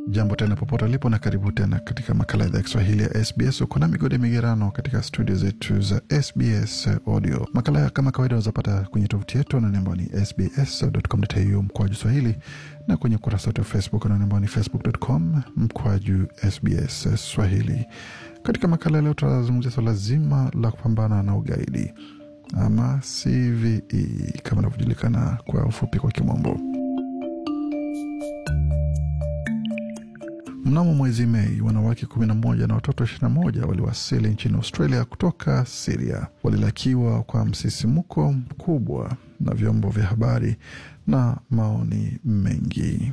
Jambo tena popote ulipo na karibu tena katika makala ya idhaa ya Kiswahili ya SBS. Uko na migode migerano katika studio zetu za SBS Audio. Makala ya kama kawaida wazapata kwenye tovuti yetu anani ambao ni sbs.com.au mkwaju swahili na kwenye ukurasa wetu wa Facebook anani ambao ni facebook.com mkwaju SBS Swahili. Katika makala leo tutazungumzia swala zima la kupambana na ugaidi ama CVE kama inavyojulikana kwa ufupi kwa kimombo. Mnamo mwezi Mei, wanawake 11 na watoto 21 waliwasili nchini Australia kutoka Siria. Walilakiwa kwa msisimuko mkubwa na vyombo vya habari na maoni mengi.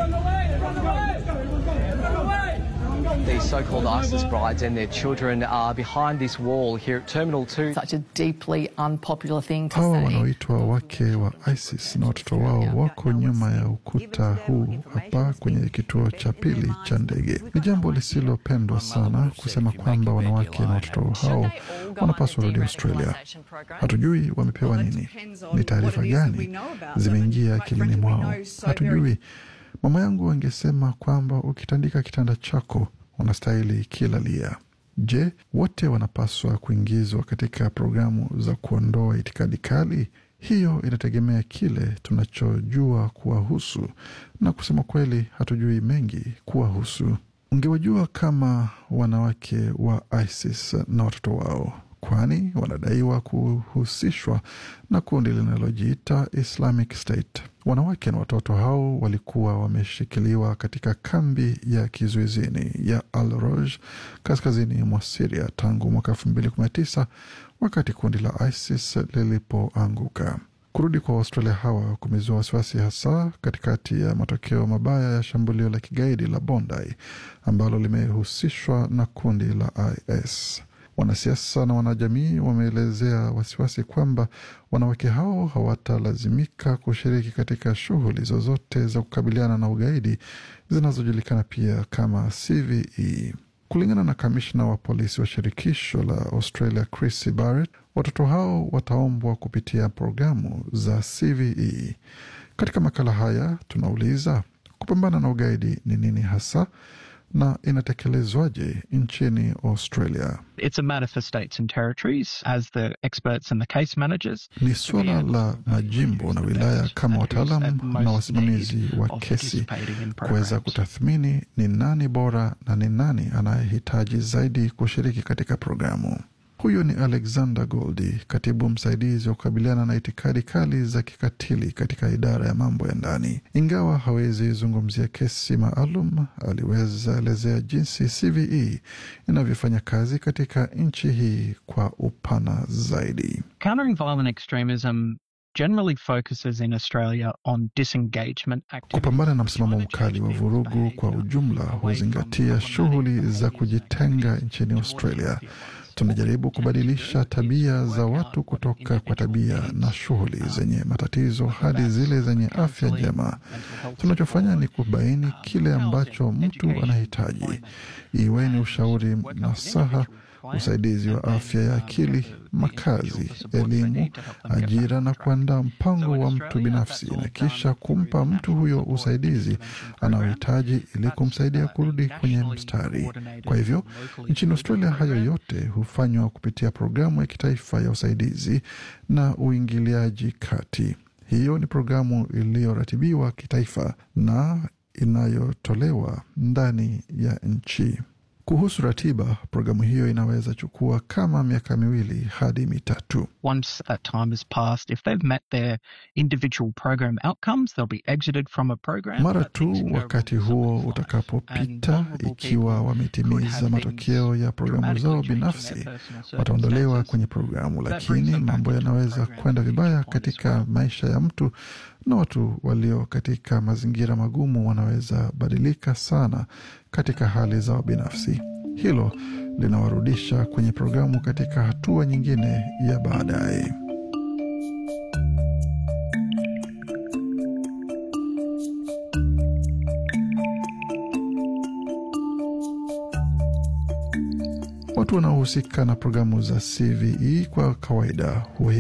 These so-called ISIS brides and their children are behind this wall here at Terminal 2. such a deeply unpopular thing to Hawa say. wanaoitwa wake wa ISIS na watoto wao wako nyuma ya ukuta huu hapa kwenye kituo cha pili cha ndege. Ni jambo lisilopendwa sana kusema kwamba wanawake na watoto hao wanapaswa rudi Australia. Hatujui wamepewa nini, ni taarifa gani zimeingia akilini mwao, hatujui. Mama yangu angesema kwamba ukitandika kitanda chako unastahili kilalia. Je, wote wanapaswa kuingizwa katika programu za kuondoa itikadi kali? Hiyo inategemea kile tunachojua kuwahusu, na kusema kweli, hatujui mengi kuwahusu. Ungewajua kama wanawake wa ISIS na watoto wao, kwani wanadaiwa kuhusishwa na kundi linalojiita Islamic State. Wanawake na watoto hao walikuwa wameshikiliwa katika kambi ya kizuizini ya Al Roj kaskazini mwa Siria tangu mwaka elfu mbili kumi na tisa wakati kundi la ISIS lilipoanguka. Kurudi kwa Waustralia hawa kumezua wasiwasi, hasa katikati ya matokeo mabaya ya shambulio la kigaidi la Bondi ambalo limehusishwa na kundi la IS. Wanasiasa na wanajamii wameelezea wasiwasi kwamba wanawake hao hawatalazimika kushiriki katika shughuli zozote za kukabiliana na ugaidi zinazojulikana pia kama CVE. Kulingana na kamishna wa polisi wa shirikisho la Australia Chris Barrett, watoto hao wataombwa kupitia programu za CVE. Katika makala haya tunauliza kupambana na ugaidi ni nini hasa na inatekelezwaje nchini Australia? It's a matter for states and territories as the experts and the case managers. Ni suala la majimbo na wilaya kama wataalam na wasimamizi wa kesi kuweza kutathmini ni nani bora na ni nani anayehitaji zaidi kushiriki katika programu. Huyo ni Alexander Goldi, katibu msaidizi wa kukabiliana na itikadi kali za kikatili katika idara ya mambo ya ndani. Ingawa hawezi zungumzia kesi maalum, aliweza elezea jinsi CVE inavyofanya kazi katika nchi hii kwa upana zaidi. Countering violent extremism generally focuses in Australia on disengagement activities. Kupambana na msimamo mkali wa vurugu kwa ujumla huzingatia shughuli za kujitenga nchini Australia. Tunajaribu kubadilisha tabia za watu kutoka kwa tabia na shughuli zenye matatizo hadi zile zenye afya njema. Tunachofanya ni kubaini kile ambacho mtu anahitaji, iwe ni ushauri, nasaha, usaidizi wa afya ya akili, makazi, elimu, ajira na kuandaa mpango wa mtu binafsi na kisha kumpa mtu huyo usaidizi anaohitaji ili kumsaidia kurudi kwenye mstari. Kwa hivyo nchini Australia hayo yote hufanywa kupitia programu ya kitaifa ya usaidizi na uingiliaji kati. Hiyo ni programu iliyoratibiwa kitaifa na inayotolewa ndani ya nchi. Kuhusu ratiba, programu hiyo inaweza chukua kama miaka miwili hadi mitatu. Once that time has passed, if they've met their individual program outcomes, they'll be exited from a program. Mara But things tu can go wakati wrong so huo fast. And utakapopita, vulnerable ikiwa people could wametimiza have matokeo things ya programu zao dramatically change in binafsi, their personal wataondolewa circumstances. kwenye programu, That lakini brings them back mambo into the yanaweza program kwenda at a vibaya future point as katika well. maisha ya mtu, na watu walio katika mazingira magumu wanaweza badilika sana katika hali zao binafsi. Hilo linawarudisha kwenye programu katika hatua nyingine ya baadaye. Watu wanaohusika na programu za CVE kwa kawaida